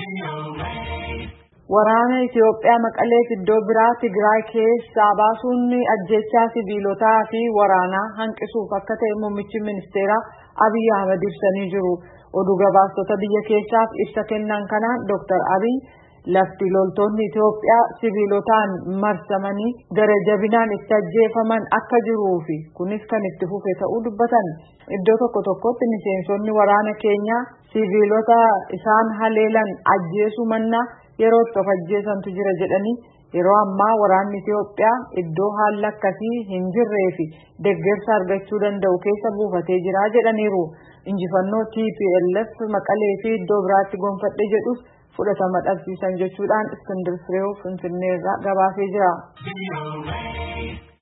Waraana Itoophiyaa Maqaleef iddoo biraa Tigraay keessaa baasuun ajjechaa sibiilotaa fi waraanaa hanqisuuf akka ta'e muummichi ministeeraa Abiy Ahmed ibsanii jiru. Oduu gabaastota biyya keessaaf ibsa kennan kanaan Dr. Abiy lafti loltoonni Itoophiyaa sibiilotaan marsamanii gara jabinaan itti ajjeefaman akka jiruu fi kunis kan itti fufe ta'uu dubbatan. Iddoo tokko tokkotti miseensonni waraana keenyaa sibiilota isaan haleelan ajjeesuu mannaa yeroo itti of ajjeesantu jira jedhanii yeroo ammaa waraanni Itoophiyaa iddoo haalli akkasii hin jirree fi deeggarsa argachuu danda'u keessa buufatee jira jedhaniiru. Injifannoo TPLF maqalee fi iddoo biraatti gonfadhe jedhus fudhatama dhabsiisan jechuudhaan Iskindir Fireew Finfinneerraa gabaasee jira.